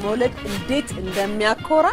መውለድ እንዴት እንደሚያኮራ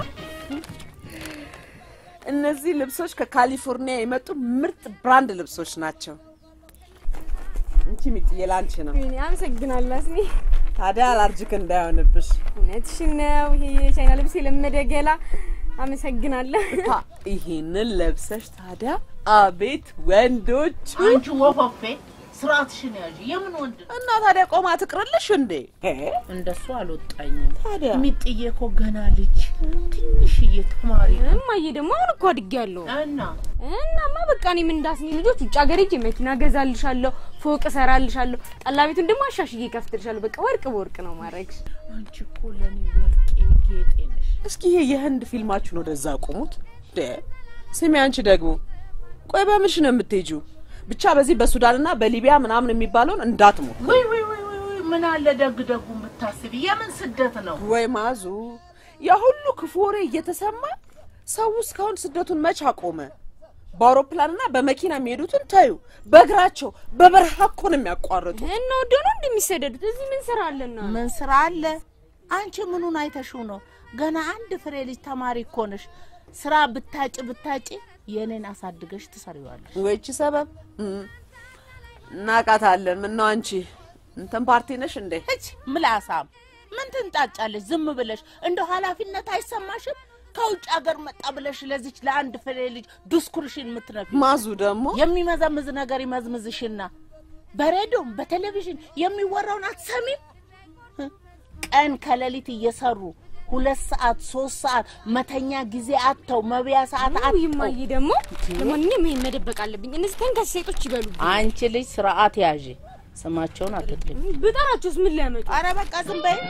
እነዚህ ልብሶች ከካሊፎርኒያ የመጡ ምርጥ ብራንድ ልብሶች ናቸው። እንቺ ሚጥዬ ላንቺ ነው። ወይኔ አመሰግናለሁ አስኒ። ታዲያ አላርጅክ እንዳይሆንብሽ። እውነትሽን ነው። ይሄ የቻይና ልብስ የለመደ ገላ። አመሰግናለሁ። ታ ይሄንን ለብሰሽ ታዲያ አቤት ወንዶች አንቺ ወፈፌ ስርዓትሽን ያዥ። የምን ወንድ ነው? እና ታዲያ ቆማ ትቅርልሽ እንዴ? እንደሱ አልወጣኝም። ታዲያ ሚጥዬ እኮ ገና ልጅ ትንሽዬ ተማሪ ነው እማዬ ደግሞ አሁን እኮ አድጌያለሁ። እና እናማ በቃ እኔም እንዳስኒ ልጆች ውጭ ሀገር ሄጄ መኪና ገዛልሻለሁ፣ ፎቅ እሰራልሻለሁ፣ ጠላ ቤቱን ደግሞ አሻሽዬ ከፍትልሻለሁ። በቃ ወርቅ በወርቅ ነው ማድረግሽ። አንቺ እኮ ለኔ ወርቄ ጌጤ ነሽ። እስኪ ይሄ የህንድ ፊልማችሁን ወደዛ አቁሙት። ደ ስሚ አንቺ ደግሞ ቆይ በምንሽ ነው የምትሄጂው? ብቻ በዚህ በሱዳንና በሊቢያ ምናምን የሚባለውን እንዳትሞት። ወይ ወይ ወይ ወይ ወይ ምን አለ ደግ ደጉ የምታስቢ። የምን ስደት ነው? ወይ ማዙ፣ ያ ሁሉ ክፉ ወሬ እየተሰማ ሰው እስካሁን ስደቱን መች አቆመ? በአውሮፕላንና በመኪና የሚሄዱትን ታዩ፣ በእግራቸው በበረሃ እኮ ነው የሚያቋርጡ። እና ወደ ነው እንደሚሰደዱት እዚህ ምን ስራ አለና? ምን ስራ አለ? አንቺ ምኑን አይተሽው ነው? ገና አንድ ፍሬ ልጅ ተማሪ እኮ ነሽ። ስራ ብታጭ ብታጭ የኔን አሳድገሽ ትሰሪዋለሽ። ወይቺ ሰበብ እም፣ እናቃታለን። ምነው አንቺ እንትን ፓርቲ ነሽ እንዴ? እች ምላሳም ምን ትንጫጫለሽ? ዝም ብለሽ እንደ ኃላፊነት አይሰማሽም? ከውጭ ሀገር መጣ ብለሽ ለዚች ለአንድ ፍሬ ልጅ ድስኩርሽን የምትነፊ ማዙ ደግሞ የሚመዘምዝ ነገር ይመዝምዝሽና በሬዲዮም በቴሌቪዥን የሚወራውን አትሰሚም? ቀን ከሌሊት እየሰሩ ሁለት ሰዓት ሶስት ሰዓት መተኛ ጊዜ አጥተው መብያ ሰዓት አዎ አጥተው ይማዬ ደግሞ ለማንኛውም ይሄን መደበቅ አለብኝ። እነዚህ ተንከስ ሴቶች ይበሉብኝ። አንቺ ልጅ ስርዓት ያዥ። ስማቸውን አትጥሪ። ብጠራቸውስ ምን ሊያመጡ? አረ በቃ ዝም በይ።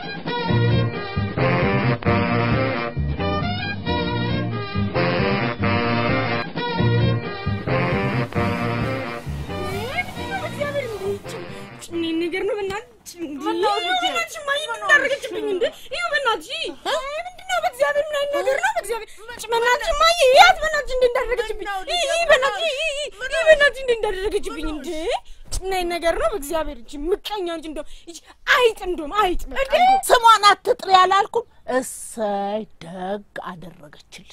ጭኔ ነገር ነው በእናትሽ። በእናትሽ እማዬ ምን እንዳደረገችብኝ እንደ ይኸው በእናትሽ ምንድን ነው በእግዚአብሔር ምን አይነት ነገር ነው በእግዚአብሔር በእናትሽ እማዬ ያት በእናትሽ እንደ እንዳደረገችብኝ ይህ በእናትሽ ይህ በእናትሽ እንደ እንዳደረገችብኝ እንደ ጭናይ ነገር ነው በእግዚአብሔር እቺ ምቀኛ እንጂ እንደው እቺ አይጥ እንደውም አይጥ በቃ እንደው ስሟን አትጥሪ አላልኩም? እሰይ ደግ አደረገችልሽ።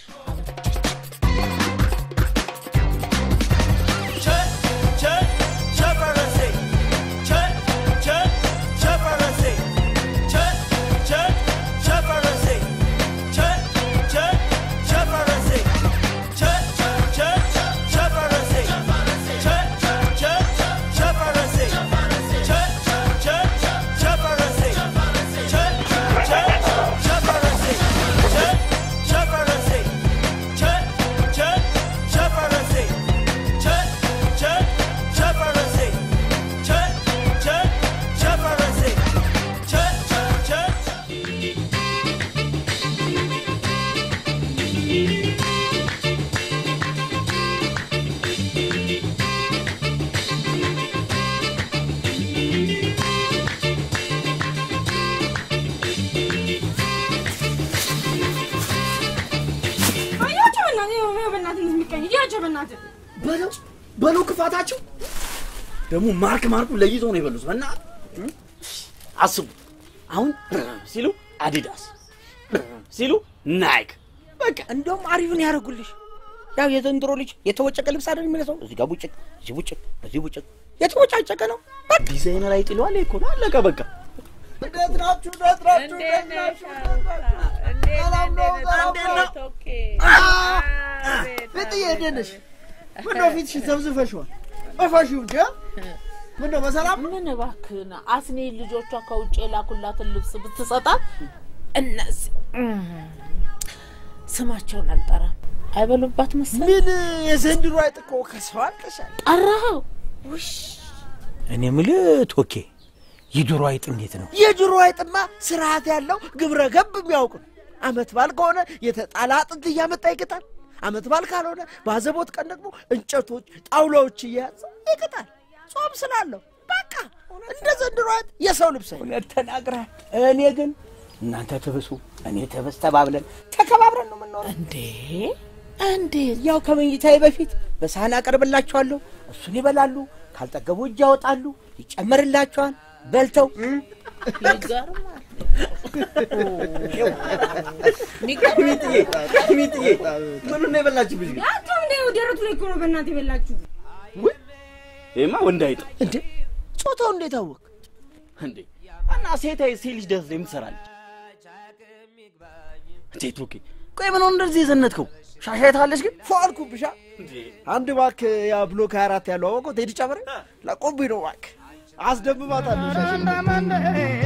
አያቸው በእናትህ ይኸው ይኸው በእናትህ እንደዚህ ምቀኛ እያቸው በእናትህ በለው በለው ክፋታቸው ደግሞ ማርክ ማርኩ ለይተው ነው የበሉት። በእናትህ አስቡ። አሁን ሲሉ አዲዳስ ሲሉ ናይክ በቃ እንደውም አሪፍን ያደርጉልሽ። ያው የዘንድሮ ልጅ የተወጨቀ ልብስ አይደል የሚለብሰው? እዚህ ጋር ቡጭቅ፣ እዚህ ቡጭቅ፣ እዚህ ቡጭቅ የተወጫጨቀ ነው። በቃ ዲዛይነር አይጥለዋል እኮ ነው። አለቀ በቃ። እንዴት ናችሁ? እንዴት ናችሁ? እንዴት ናችሁ? ሰላም ነው? ሰላም ነው? ፍጥዬ እንዴት ነሽ? ምነው ፊትሽን ዘብዝፈሽዋል? እፈሺው እንጂ አ? ምነው በሰላም ምን እባክህን አስኔ ልጆቿ ከውጭ የላኩላትን ልብስ ብትሰጣት እነዚህ እም፣ ስማቸውን አልጠራም አይበሉባት መሰለኝ። ምን የዘንድሮ አይጥ እኮ ከሰው አልቀሻል። ጠራኸው? እኔ የምልህ ቶኬ የዶሮ አይጥ እንዴት ነው? የድሮ አይጥማ ስርዓት ያለው ግብረ ገብ የሚያውቅ ነው። አመት በዓል ከሆነ የተጣላ አጥንት እያመጣ ይቅጣል። አመት በዓል ካልሆነ በአዘቦት ቀን ደግሞ እንጨቶች፣ ጣውላዎች እየያዘ ይቅጣል። ጾም ስላለው በቃ እንደ ዘንድሮ አይጥ የሰው ልብስ አይደለም። እውነት ተናግረሃል። እኔ ግን እናንተ ትብሱ እኔ ትብስ ተባብለን ተከባብረን ነው የምንኖረው። እንዴ እንዴት? ያው ከመኝታዬ በፊት በሳህን አቀርብላቸዋለሁ፣ እሱን ይበላሉ። ካልጠገቡ እጅ ያወጣሉ፣ ይጨመርላቸዋል። በልተው ይገርማል። ሚጥዬ ሚጥዬ ምኑን ነው የበላችብሽ ግን? ያንተም እንደ ደረቱ ላይ እኮ ነው በእናትህ የበላችሁ። ውይ ይሄማ ወንድ አይጥ እንዴ ጾታው እንዴት አወቅ? እንዴ እና ሴት አይ ሴት ልጅ ደስ ላይ የምትሰራለች እንዴ ቶኬ ቆይ ምን ሆነ እንደዚህ የዘነትከው ሻሻ አይተሃለች ግን ፏልኩብሻ አንድ ባክ ያ ብሎክ 24 ያለው አወቀው ቴዲ ጨመረ ለቆብኝ ነው ባክ አስደምማታለሁ ሻሽ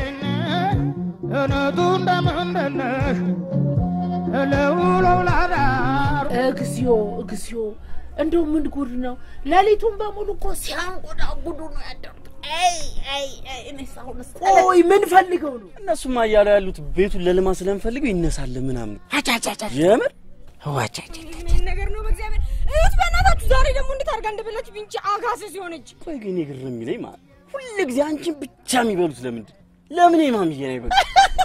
እግዚኦ እግዚኦ፣ እንደው ምን ጉድ ነው! ሌሊቱን በሙሉ እኮ ሲያንጎዳጉዱ ነው ያደሩት። አይ አይ አይ፣ እኔስ አሁንስ ቆይ ምን ፈልገው ነው? እነሱማ እያሉ ያሉት ቤቱን ለልማት ስለምፈልገው ይነሳል ምናምን የምር ምን ነገር ነው በእግዚአብሔር እዩት፣ በእናታችሁ ዛሬ ደግሞ እንዴት አድርጋ እንደበላች ቢንቺ አጋሰስ የሆነች ቆይ ግን የግርም የሚለኝ ማለት ሁል ጊዜ አንቺን ብቻ የሚበሉት ለምንድን ለምን የማምዬ ነው ይበሉ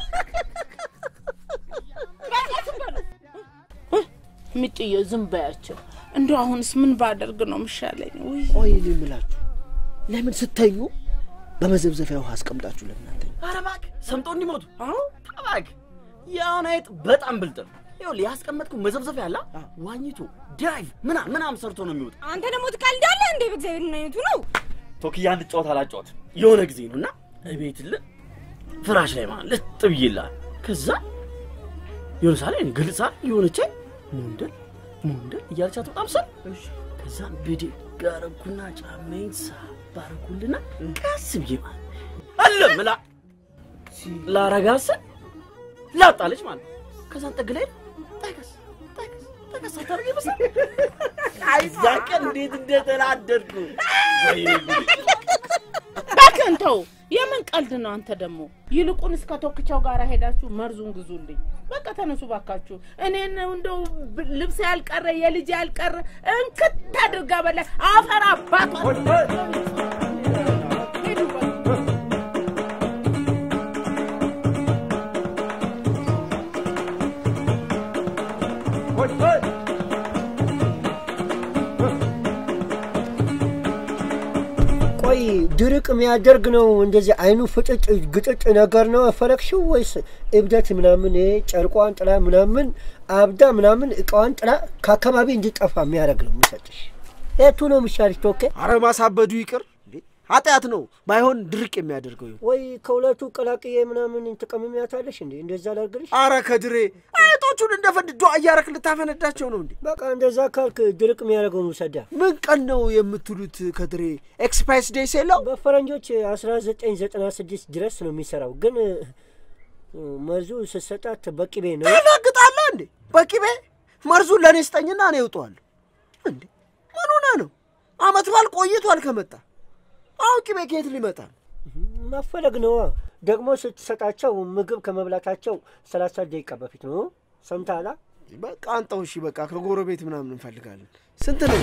ሚጥዬ ዝም በያቸው። እንደው አሁንስ ምን ባደርግ ነው ምሻለኝ? ውይ ቆይ እኔ የምላችሁ ለምን ስተኙ በመዘብዘፊያ ውሃ አስቀምጣችሁ ለምን አትተኙ? ኧረ እባክህ ሰምጦ እንዲሞቱ አሁን እባክህ የአሁን አይጥ በጣም ብልጥ ነው ይኸውልህ ያስቀመጥኩት መዘብዘፊያ ያለ ዋኝቶ ዳይቭ ምናምን ምናምን ሰርቶ ነው የሚወጣ አንተ ደግሞ ትቀልዳለህ እንዴ? በእግዚአብሔር ምን አይነቱ ነው? ቶክያ እንድጫወት አላጫወት የሆነ ጊዜ ነው እና እቤት ል ፍራሽ ላይ ማለት ልጥ ብዬልሃል ከዛ የሆነ ሳለ ግልጻ የሆነች ሞንደል ሞንደል እያለቻት በጣም ሰል ከዛ ብድግ አረኩና ጫማዬን ሳባረኩልና ቀስ ብዬ ማለት አለ ምላ ላረጋሰ ላጣለች ማለት ከዛን ጥግ ላይ ጠቀስ ጠቀስ ጠቀስ አታርገ ይመስል እዛ ቀን እንዴት እንደተናደድኩ ወይኔ ጉዴ እባክህን ተው። የምን ቀልድ ነው አንተ ደግሞ? ይልቁን እስከ ቶክቻው ጋር ሄዳችሁ መርዙን ግዙልኝ። በቃ ተነሱ ባካችሁ። እኔን እንደው ብ- ልብስ ያልቀረ የልጅ ያልቀረ እንክት አድርጋ በላ አፈር አባቷ ሄዱ በቃ። ቆይ ድርቅ የሚያደርግ ነው እንደዚህ አይኑ ፍጭጭ ግጭጭ ነገር ነው የፈለግሽው ወይስ እብደት ምናምን ይሄ ጨርቋን ጥላ ምናምን አብዳ ምናምን እቃዋን ጥላ ከአካባቢ እንዲጠፋ የሚያደርግ ነው የምሰጥሽ? የቱ ነው የሚሻልሽ? ቶኬ አረ ማሳበዱ ይቅር እንዴ ኃጢአት ነው ባይሆን ድርቅ የሚያደርገው ይሁን። ወይ ከሁለቱ ቀላቅዬ ምናምን ትቀምሚያታለሽ እንዴ? እንደዛ ላድርግልሽ? አረ ከድሬ አይጦቹን እንደፈንድ ዷ እያረክ ልታፈነዳቸው ነው እንዴ? በቃ እንደዛ ካልክ ድርቅ የሚያደርገውን ውሰዳ። ምን ቀን ነው የምትሉት? ከድሬ ኤክስፓይስ ዴይስ የለው በፈረንጆች 1996 ድረስ ነው የሚሰራው፣ ግን እ፣ መርዙ ስትሰጣት በቅቤ ነው። ታላግጣለህ እንዴ? በቂቤ መርዙን ለእኔ ስጠኝና እኔ እውጠዋለሁ። እንዴ ምን ሆነ ነው? አመት ባል ቆይቷል ከመጣ አሁን ቂቤ ከየት ሊመጣ ነው? መፈለግ ነዋ። ደግሞ ስትሰጣቸው ምግብ ከመብላታቸው ሰላሳ ደቂቃ በፊት ነው። ሰምተሃል? በቃ አንጠው። እሺ በቃ ከጎረቤት ምናምን እንፈልጋለን። ስንት ነው?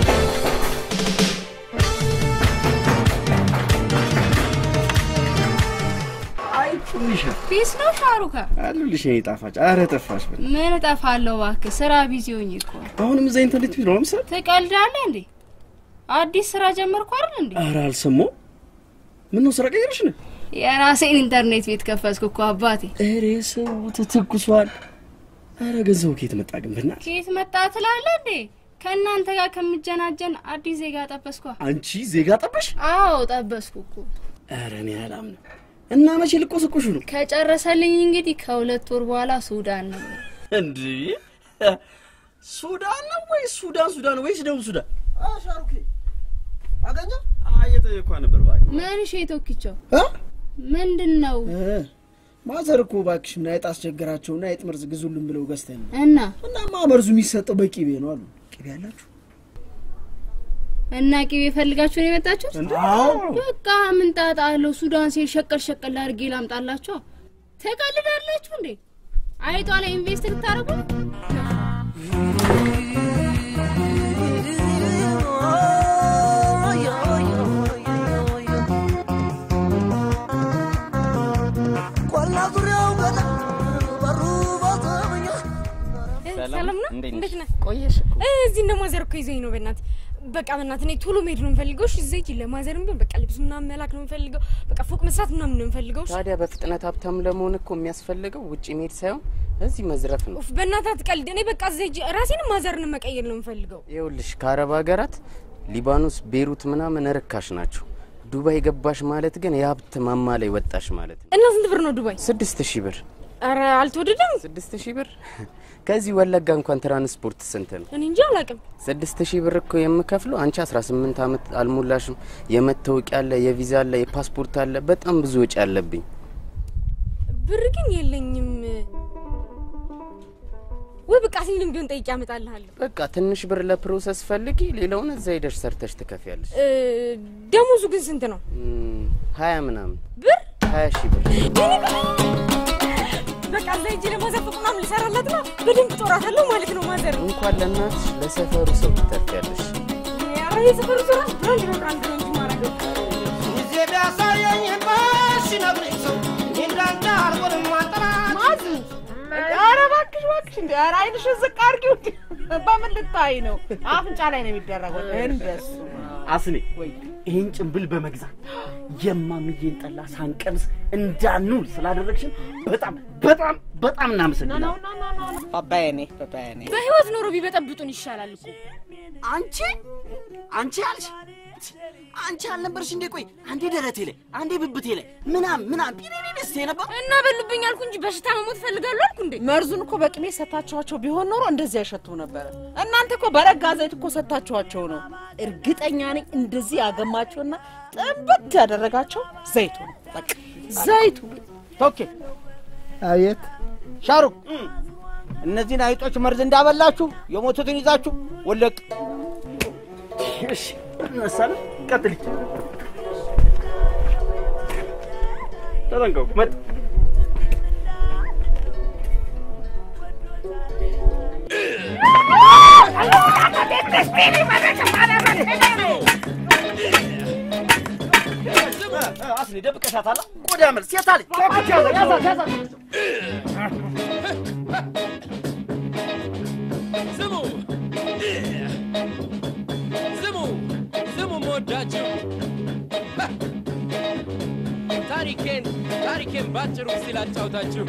አይ ትንሽ ፒስ ነው ሻሩካ? አሉልሽ የኔ ጣፋጭ አረ ጠፋሽ በል ምን እጠፋለሁ እባክህ፣ ስራ ቢዚ ሆኜ እኮ ነው። አሁንም እዛ ኢንተርኔት ቢሮ ነው ምሰል ትቀልዳለህ እንዴ? አዲስ ስራ ጀመርኩ አይደል እንዴ? አረ አልሰማሁ ምን ነው ስራ ቀየርሽ ነው የራሴን ኢንተርኔት ቤት ከፈትኩ እኮ አባቴ። ኧረ ሰው ተተኩሷል አረ ገንዘቡ ከየት መጣ ግን በእናትህ ከየት መጣ ትላለህ እንዴ? ከእናንተ ጋር ከምጀናጀን አዲስ ዜጋ ጠበስኳ። አንቺ ዜጋ ጠበሽ አዎ ጠበስኩ እኮ። አረ እኔ አላምንም እና መቼ ልቆስቁሹ ነው ከጨረሰልኝ እንግዲህ ከሁለት ወር በኋላ ሱዳን ነው። እንዴ ሱዳን ነው ወይ ሱዳን ሱዳን ወይስ ደቡብ ሱዳን ሻሩኬ አገኘ እየጠየኳ ነበር ባይ ምን ሽ ቶኪቸው ምንድን ነው ማዘር እኮ እባክሽ እና አይጥ አስቸገራቸውና አይጥ መርዝ ግዙልን ብለው ገዝተን ነው። እና እናማ መርዙ የሚሰጠው በቂቤ ነው አሉ። ቂቤ አላችሁ? እና ቂቤ ፈልጋችሁ ነው የመጣችሁት? አዎ በቃ ምን ጣጣ አለው? ሱዳን ሲሄድ ሸቀል ሸቀል አድርጌ ላምጣላችሁ። ተቀልዳላችሁ እንዴ? አይጧ ላይ ኢንቨስት ልታደርጉ ነው? ቆላ ዙሪያው ገዳ በሩ ሰላም ነው? እንዴት ነህ? ቆየሽ እኮ እዚህ እንደማዘር እኮ ይዘኝ ነው። በእናትህ በቃ በእናትህ እኔ ቶሎ መሄድ ነው የምፈልገው። እሺ እዛ ሂጅ። ለማዘርም ቢሆን በቃ ልብስ ምናምን መላክ ነው የምፈልገው። በቃ ፎቅ መስራት ምናምን ነው የምፈልገው። እሺ? ታዲያ በፍጥነት ሀብታም ለመሆን እኮ የሚያስፈልገው ውጭ መሄድ ሳይሆን እዚህ መዝረፍ ነው። ኡፍ በእናትህ አትቀልድ። እኔ በቃ እዛ ሂጅ ራሴንም ማዘርን መቀየር ነው የምፈልገው። ይኸውልሽ ከአረብ ሀገራት ሊባኖስ፣ ቤሩት ምናምን ርካሽ ናቸው። ዱባይ ገባሽ ማለት ግን የሀብት ማማ ላይ ወጣሽ ማለት ነው። እና ስንት ብር ነው ዱባይ? ስድስት ሺህ ብር ኧረ አልተወደደም። ስድስት ሺህ ብር ከዚህ ወለጋ እንኳን ትራንስፖርት ስንት ነው? እኔ እንጂ አላውቅም። ስድስት ሺህ ብር እኮ የምከፍለው አንቺ አስራ ስምንት አመት አልሞላሽም። የመታወቂያ አለ፣ የቪዛ አለ፣ የፓስፖርት አለ። በጣም ብዙ ወጪ አለብኝ። ብር ግን የለኝም። ወይ በቃ ሲልም ቢሆን ጠይቄ አመጣልሃለሁ። በቃ ትንሽ ብር ለፕሮሰስ ፈልጊ፣ ሌላውን እዛ ሄደሽ ሰርተሽ ትከፍያለሽ። እ፣ ደሞዙ ግን ስንት ነው? እም፣ ሀያ ምናምን ብር ሀያ ሺህ ብር በቃ እዛ ሂጅ ለማዘር ፎቅ ምናምን ልሰራላት ነው። በደንብ ጦራታለሁ ማለት ነው ማዘር። እንኳን ለእናትሽ ለሰፈሩ ሰው ትተርፊያለሽ። ኧረ የሰፈሩ ስራ ብራንድ ነው ብራንድ ነው እንጂ ማረገው ጊዜ ቢያሳየኝ ሲነግረኝ ሰው እንዳንተ አልሆንም ማጠናት ማዝ ኧረ እባክሽ እባክሽ እንደ ኧረ አይንሽን ዝቅ አድርጊው እንደ በምን ልታይ ነው? አፍንጫ ላይ ነው የሚደረገው። እንደሱ አስኔ ይህን ጭንብል በመግዛት የማምዬን ጠላ ሳንቀምስ እንዳንውል ስላደረግሽን በጣም በጣም በጣም እናመሰግናለን። ባባዬ ኔ ባባዬ ኔ በህይወት ኖሮ ቢበጠብጡን ይሻላል እኮ። አንቺ አንቺ አልሽ አንቺ አልነበርሽ እንዴ? ቆይ አንዴ ደረቴ ላይ አንዴ ብብቴ ላይ ምናም ምናም ቢኔኔስ ነበር። እና በሉብኝ አልኩ እንጂ በሽታ መሞት እፈልጋለሁ አልኩ እንዴ? መርዙን እኮ በቅሜ ሰታችኋቸው ቢሆን ኖሮ እንደዚህ አይሸቱም ነበረ። እናንተ እኮ በረጋ ዘይት እኮ ሰታችኋቸው ነው። እርግጠኛ ነኝ እንደዚህ ያገማቸውና ጥንብት ያደረጋቸው ዘይቱ ነው። በቃ ዘይቱ ቶኬ አቤት ሻሩክ እነዚህን አይጦች መርዝ እንዳበላችሁ የሞቱትን ይዛችሁ ወለቅ እሺ እነሳለን። ቀጥል። ተጠንቀቁ። መጥ አስኔ ደብቀሻታል። ቆዳ መልስ የታለች? ያዛት ያዛት። ስሙ ስሙ ስሙ መወዳችሁ ታሪኬን ታሪኬን ባጭሩ ሲል አጫውታችሁ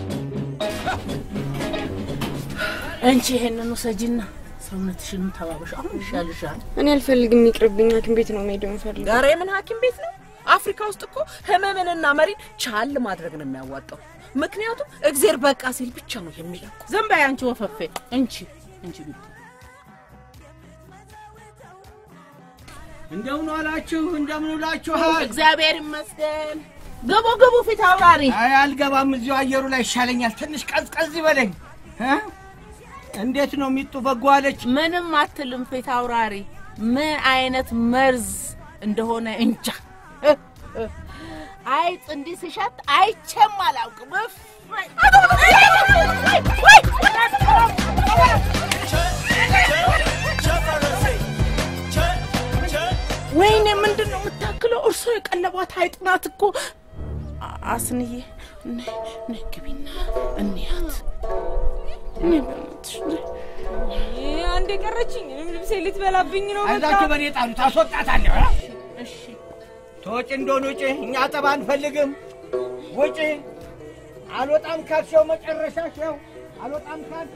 እንቺ ይሄንን ውሰጂና ሰውነትሽንም ተባበሽ። አሁን ይሻልሻል። እኔ አልፈልግም፣ ይቅርብኝ። ሐኪም ቤት ነው መሄድ የምፈልገው። ኧረ የምን ሐኪም ቤት ነው? አፍሪካ ውስጥ እኮ ህመምንና መሪን ቻል ማድረግ ነው የሚያዋጣው። ምክንያቱም እግዜር በቃ ሲል ብቻ ነው የሚለቁ። ዝም በይ አንቺ ወፈፌ። እንቺ እንቺ ብት እንደምን ዋላችሁ እንደምን ውላችኋል እግዚአብሔር ይመስገን። ግቡ ግቡ፣ ፊት አውራሪ። አይ አልገባም እዚሁ አየሩ ላይ ይሻለኛል ትንሽ ቀዝቀዝ ይበለኝ እ? እንዴት ነው ሚጡ በጎ አለች ምንም አትልም ፊት አውራሪ። ምን አይነት መርዝ እንደሆነ እንጃ። አይጥ እንዲህ ሲሸት አይቼም አላውቅም። እፍ! ወይኔ ምንድን ነው የምታክለው? እርሶ የቀለቧት አይጥ ናት እኮ። አ- አስንዬ ነይ ነይ ግቢና እንያት። ነይ በእናትሽ ነይ። ይሄ አንድ የቀረችኝ እኔም ልብሴ ልትበላብኝ ነው። በቃ አይዛችሁ በእኔ ጣሉት አስወጣታለሁ እ? እሺ ተወጪ እንደሆን ውጪ እኛ ጠባ አንፈልግም ውጪ አልወጣም ካልሽው መጨረሻሽ ያው አልወጣም ካል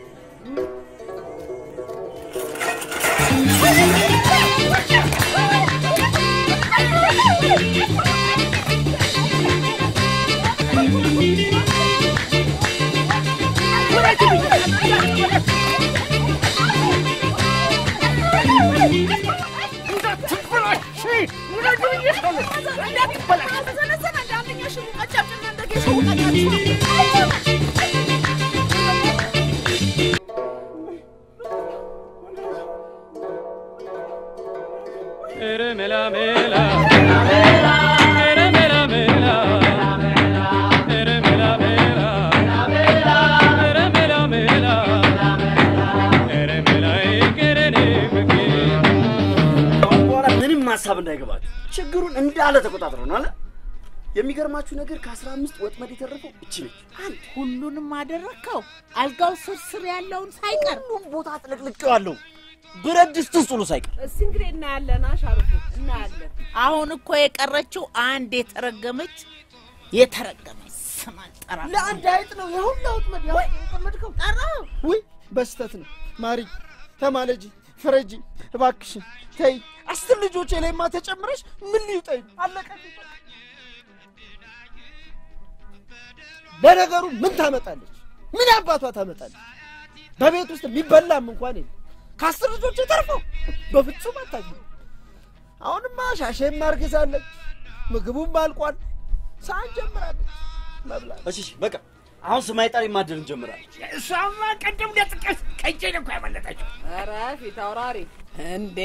ኧረ ሜላ ሜላ ኧረ ሜላ ሜላ ኧረ ሜላ ሜላ ኧረ ሜላ ሜላ ኧረ ሜላ ይቅረኔ ፍቅር ከአሁን በኋላ ምንም ሀሳብ እንዳይገባችሁ ችግሩን እንዳለ ተቆጣጥረን አለ። የሚገርማችሁ ነገር ከአስራ አምስት ወጥመድ የተረፈው እቺ ነች። አንድ ሁሉንም አደረግከው? አልጋው ስር ስር ያለውን ሳይቀር ሁሉም ቦታ ጥልቅልቄዋለሁ። ብረት ድስት ውስጥ ሁሉ ሳይቀር እስቲ እንግዲህ እናያለን። አሻርኩ እናያለን። አሁን እኮ የቀረችው አንድ የተረገመች የተረገመች ስም አልጠራ ለአንድ አይጥ ነው የሁላ ወጥመድ ያው የጠመድከው። ጠራው። ውይ በስተት ነው። ማሪ ተማለጂ፣ ፍረጂ እባክሽን ተይ። አስር ልጆቼ ላይማ ተጨምረሽ ምን ሊውጠኝ አለቀ። ለነገሩ ምን ታመጣለች? ምን አባቷ ታመጣለች? በቤት ውስጥ የሚበላም እንኳን የለም። ከአስር ልጆቼ ተርፈው በፍጹም አታግኝ። አሁንማ ሻሼም አርግዛለች፣ ምግቡም አልቋል። ሰዓት ጀምራለች መብላት። እሺ እሺ፣ በቃ አሁን ስማይ ጠሪ ማደር እንጀምራለን። እሷማ ቀደም ለጥቀስ ከእጄ ነው እኮ ያመለጠችው። ኧረ ፊት አውራሪ እንዴ!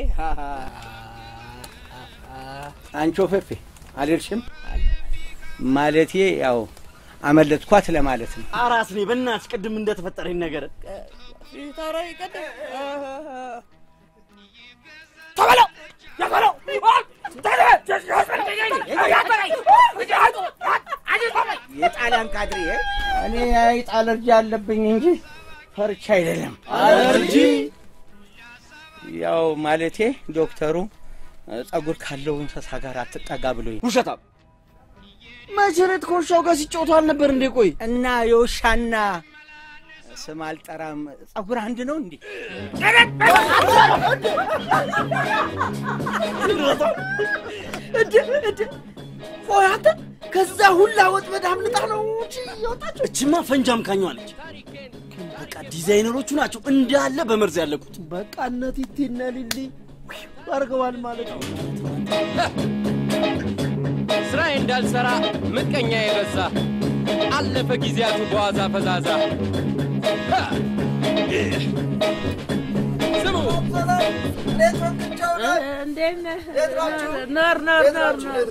አንቺ ወፈፌ አልሄድሽም ማለቴ ያው አመለጥኳት ለማለት ነው። አራስ ነኝ በእናትሽ ቅድም እንደተፈጠረኝ ነገር ፊት አውራሪ ቀደም ተበለው ተበለው የጣሊያን ካድሬ እኔ አይጥ አለርጂ አለብኝ እንጂ ፈርቻ አይደለም። አለርጂ ያው ማለቴ ዶክተሩ ጸጉር ካለው እንስሳ ጋር አትጠጋ ብሎኝ ውሸታም መቼሬት ከውሻው ጋር ሲጫወቱ አልነበር እንዴ? ቆይ እና የውሻና ስም አልጠራም ጸጉር አንድ ነው እንዴ? እንደ እንደ ቆይ አንተ ከዛ ሁላ ወጥመድ አምልጣ ነው እንጂ የወጣችው። እችማ ፈንጂ አምካኟ ነች። በቃ ዲዛይነሮቹ ናቸው እንዳለ በመርዝ ያለቁት። በቃ እነ ቲቲና ሊሊ አድርገዋል ማለት ነው። ስራዬ እንዳልሰራ ምቀኛ የበዛ አለፈ ጊዜያቱ በዋዛ ፈዛዛ። ሀ! ስሙ እንዴት ነህ? ነር ነር ነር ነር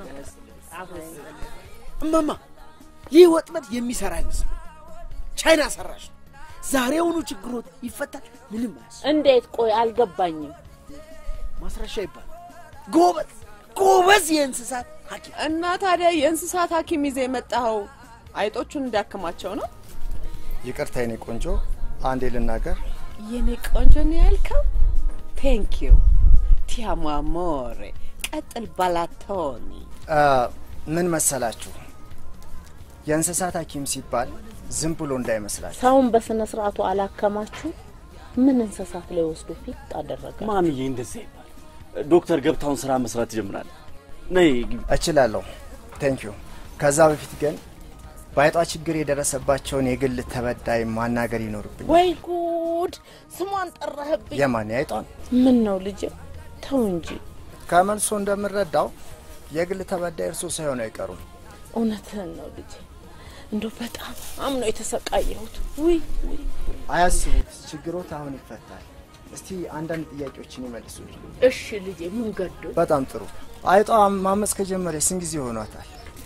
እማማ ይህ ወጥመድ የሚሰራ አይመስልም። ቻይና ሰራሽ ነው። ዛሬውኑ ችግሮት ይፈታል። ምንም አያስ እንዴት? ቆይ አልገባኝም። ማስረሻ ይባላል። ጎበዝ ጎበዝ የእንስሳት ሐኪም እና ታዲያ የእንስሳት ሐኪም ይዘህ የመጣኸው አይጦቹን እንዳክማቸው ነው? ይቅርታ የኔ ቆንጆ፣ አንዴ ልናገር። የኔ ቆንጆ ነው ያልከው? ቴንክ ዩ ቲያሞ አሞሬ። ቀጥል ባላቶኒ። አ፣ ምን መሰላችሁ የእንስሳት ሐኪም ሲባል ዝም ብሎ እንዳይመስላችሁ። ሰውን በስነ ስርዓቱ አላከማችሁ። ምን እንስሳት ላይ ወስዶ ፊት አደረገ? ማምዬ እንደዛ ይባል። ዶክተር ገብታውን ስራ መስራት ይጀምራል። ነይ ግቢ። እችላለሁ። ቴንክ ዩ። ከዛ በፊት ግን በአይጧ ችግር የደረሰባቸውን የግል ተበዳይ ማናገር ይኖርብኝ። ወይ ጉድ! ስሟን ጠራህብኝ። የማን የአይጧን? ምን ነው ልጅ? ተው እንጂ። ከመልሶ እንደምረዳው የግል ተበዳይ እርሶ ሳይሆኑ አይቀሩም። እውነትህን ነው ልጅ። እንደው በጣም ነው የተሰቃየሁት። ውይ ውይ። አያስቡት፣ ችግሮት አሁን ይፈታል። እስቲ አንዳንድ ጥያቄዎችን ይመልሱልኝ። እሺ ልጄ፣ ምን ገዶ? በጣም ጥሩ። አይጧ ማመፅ ከጀመረች ስንት ጊዜ ሆኗታል?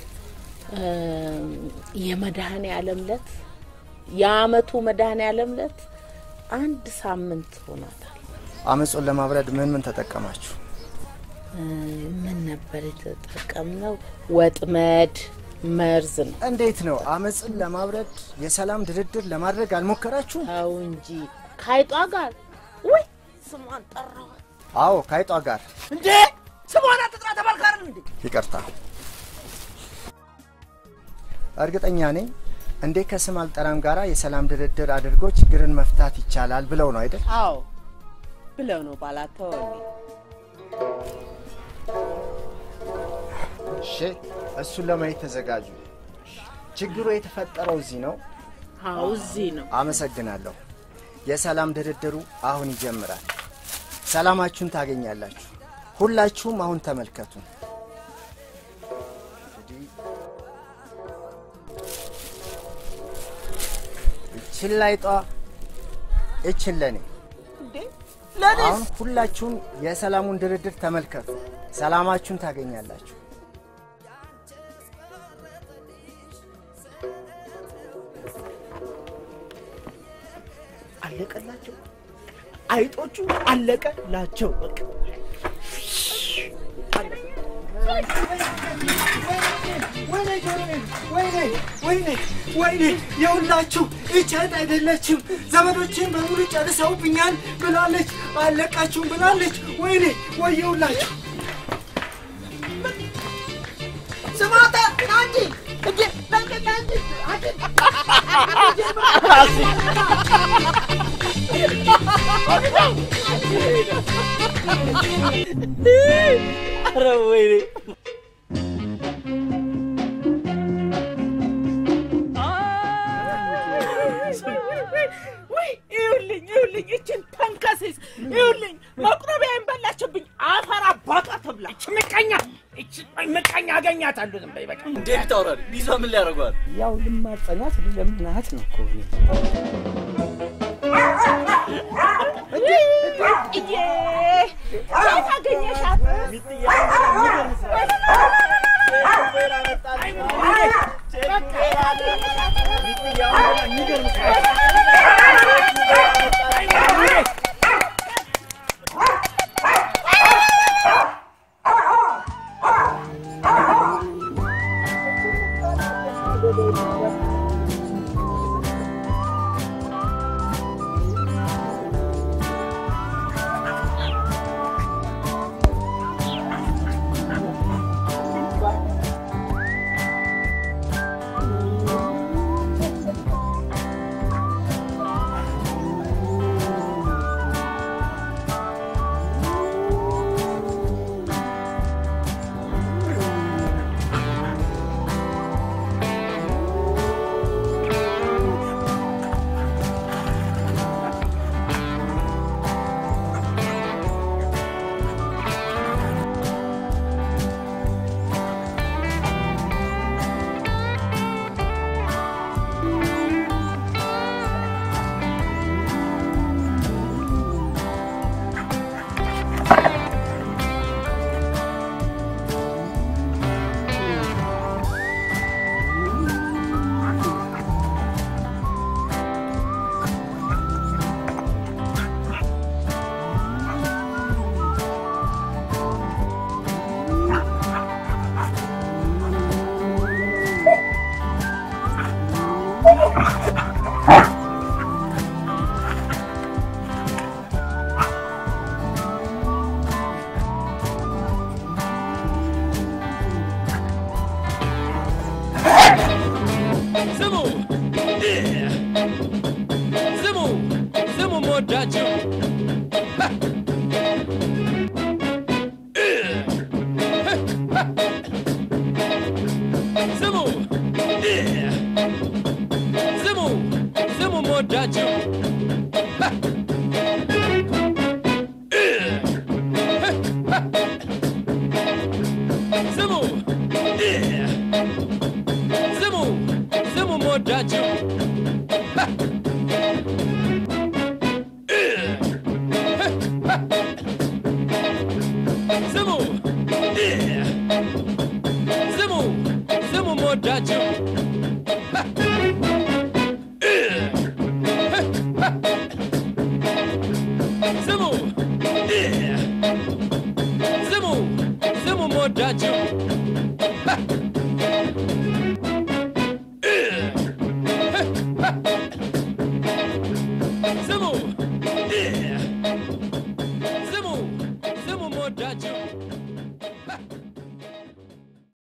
የመድኃኔ ዓለም ዕለት የአመቱ መድኃኔ ዓለም ዕለት አንድ ሳምንት ሆኗታል። አመፁን ለማብረድ ምን ምን ተጠቀማችሁ? እ፣ ምን ነበር የተጠቀምነው? ወጥመድ፣ መርዝ ነው። እንዴት ነው አመፅን ለማብረድ የሰላም ድርድር ለማድረግ አልሞከራችሁም? ተው እንጂ ከአይጧ ጋር ወይ ስሟን ጠራዋል። አዎ ከአይጧ ጋር። እንዴ ስሟን አትጥራ ተባልካርን እንዴ? ይቅርታ። እርግጠኛ ነኝ እንዴ ከስም አልጠራም ጋራ የሰላም ድርድር አድርጎ ችግርን መፍታት ይቻላል ብለው ነው አይደል? አዎ ብለው ነው ባላቶኒ። እሺ፣ እሱን ለማየት ተዘጋጁ። ችግሩ የተፈጠረው እዚህ ነው። አዎ እዚህ ነው። አመሰግናለሁ። የሰላም ድርድሩ አሁን ይጀምራል። ሰላማችሁን ታገኛላችሁ። ሁላችሁም አሁን ተመልከቱ። እንግዲህ እችን ላይጧ እችን ለኔ አሁን ሁላችሁም የሰላሙን ድርድር ተመልከቱ። ሰላማችሁን ታገኛላችሁ። አለቀላቸው። አይጦቹ አለቀላቸው። በቃ ወይኔ ጆሮዬን፣ ወይኔ ወይኔ ወይኔ የሁላችሁ እቸት አይደለችም። ዘመዶችን በሙሉ ጨርሰውብኛል ብላለች፣ አለቃችሁም ብላለች። ወይኔ ወየሁላችሁ። ስማታ ናንጂ እጄ ናንጂ ናንጂ ኧረ ወይኔ ወይ ይኸውልኝ ይኸውልኝ እችን ተንከሲስ ይኸውልኝ መቁረቢያዬን በላችብኝ። አፈር አባቷ ትብላ። እች ምቀኛ እች ምቀኛ አገኛታለሁ። ዝም በይ በቃ። እንዴት ታውራል? ቢዛ ምን ሊያደርገዋል? ያው ልማጸናት ልለምናት ነው እኮ እኔ። እዬ የት አገኘሻት? ስሙ ስሙ ስሙ መወዳችሁ ስሙ ስሙ ስሙ መወዳችሁ ስሙ ስሙ ስሙ መወዳችሁ ስሙ ስሙ ስሙ መወዳችሁ ስሙ ስሙ ስሙ መወዳችሁ